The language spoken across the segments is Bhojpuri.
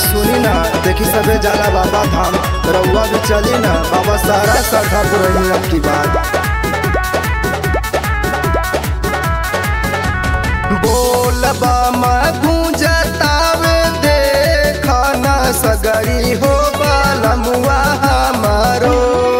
सुनी ना देखी सबे जाला बाबा धाम रउआ भी चली ना बाबा सारा साधा पुरही अब की बात बोलबा मैं गूंजतावे देखा ना सगरी हो बालमुआ हमारो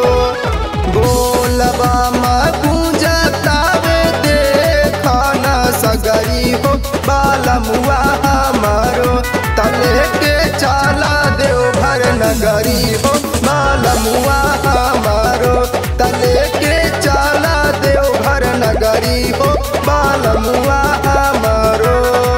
बोलबा मैं गूंजतावे देखा ना सगरी हो बालमुआ हमारो तले के चाला देव भर नगरी हो बालमुआ हमारो तले के चाला देव भर नगरी हो बालमुआ हमारो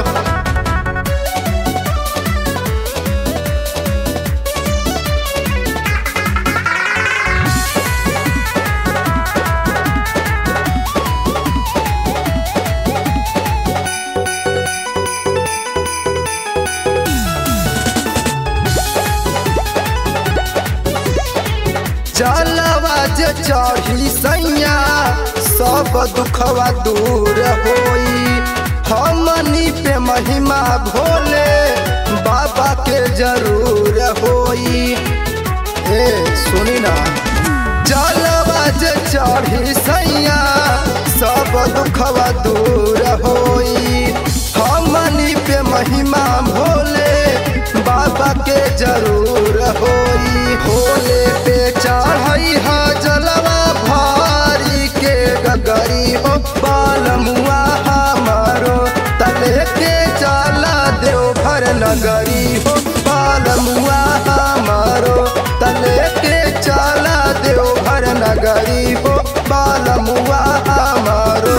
जलवा जे चढ़ी सैया सब दुखवा दूर होई हमनी पे महिमा भोले बाबा के जरूर होई ए सुनी ना जलवा जे चढ़ी सैया सब दुखवा दूर होई हमनी पे महिमा भोले बाबा के जरूर होई भोले पे चढ़ई हा जलवा भारी के गगरी हो बालमुआ हमारो तले के चला देव भर नगरी हो बालमुआ हमारो तले के चला देव भर नगरी हो बालमुआ हमारो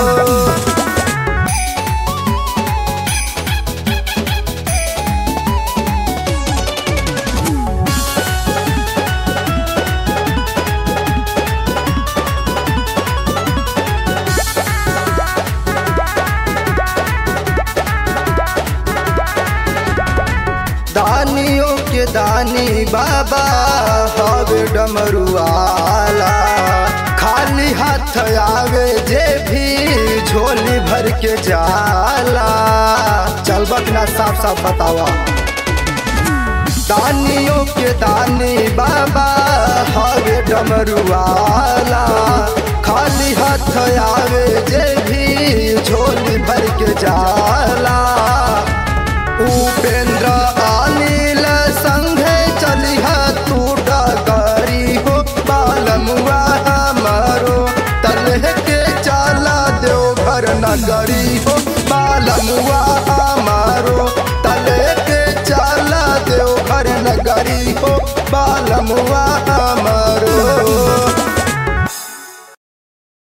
दानियों के दानी बाबा हवे डमरुआला खाली हाथ आवे जे भी झोली भर के जाला चल बकना साफ साफ बतावा दानियों के दानी बाबा हवे डमरुआला खाली हाथ आवे जे भी झोली भर के जाला उपेंद्र अनिल संघे चलिहा तू डगरी हो बालमुआ हमारो तलह के चाला देव घर नगरी हो बालमुआ हमारो तलह के चाला देव घर नगरी हो बालमुआ